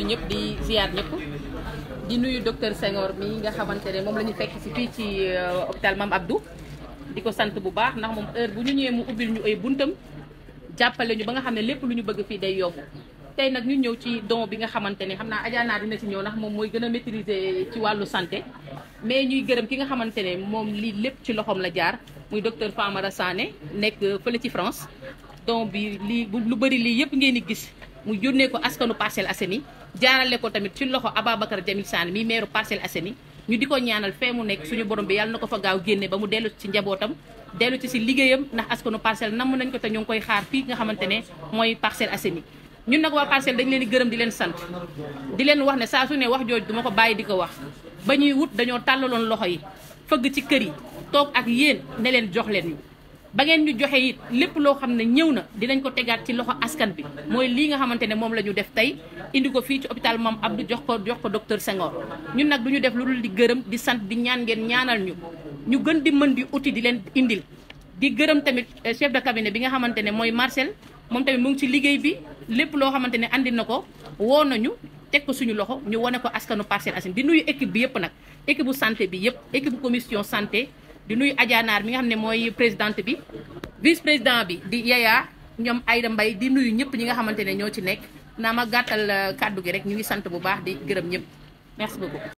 ñëpp di ziar ñëpp di nuyu docteur Senghor mi nga xamante ne moom la ñu fekk si fii ci hôpital Mame Abdou di ko sant bu baax ndax moom heure bu ñu ñëwee mu ubbil ñu ay buntam jàppale ñu ba nga xam ne lépp lu ñu bëgg fii day yomb tey nag ñu ñëw ci don bi nga xamante ne xam naa Adja dina ci ñëw ndax moom mooy gën a maîtriser ci wàllu santé mais ñuy gërëm ki nga xamante ne moom lii lépp ci loxoom la jaar muy docteur Famara Sané nekk fële ci France don bi lii lu bëri lii yëpp ngeen di gis mu yónnee ko askanu Parcelles Assainies jaarale ko tamit ci loxo Ababacar Jamil Sané mi meeru Parcelles Assainies ñu di ko ñaanal fee mu nekk suñu borom bi yàlla na ko fa gaaw génne ba mu dellu ci njabootam dellu ci si liggéeyam ndax askanu Parcelles namm nañ ko te ñu ngi koy xaar fii nga xamante ne mooy Parcelles Assainies ñun nag waa Parcelles dañ leen di gërëm di leen sant di leen wax ne saa su ne wax jooju duma ko bàyyi di ko wax ba ñuy wut dañoo tàllaloon loxo yi fëgg ci kër yi toog ak yéen ne leen jox leen ñu ba ngeen ñu joxe it lépp loo xam ne ñëw na dinañ ko tegaat ci loxo askan bi mooy lii nga xamante ne moom la ñu def tey indi ko fii ci hôpital Mame Abdou jox ko jox ko docteur Senghor ñun nag du ñu def lu dul di gërëm di sant di ñaan ngeen ñaanal ñu ñu gën di mën di uti di leen indil di gërëm tamit chef de cabinet bi nga xamante ne mooy Marcel moom tamit mu ngi ci liggéey bi lépp loo xamante ne andi na ko woo nañu teg ko suñu loxo ñu wane ko askanu Parcelles Assainies di nuyu équipe bi yëpp nag équipe bu santé bi yëpp équipe bu commission santé di nuyu Adja Naar mi nga xam ne mooy présidente bi vice président bi di Yaya ñoom Ayda Mbaye di nuyu ñëpp ñi nga xamante ne ñoo ci nekk naa ma gàttal kàddu gi rek ñu ngi sant bu baax di gërëm ñëpp merci beaucoup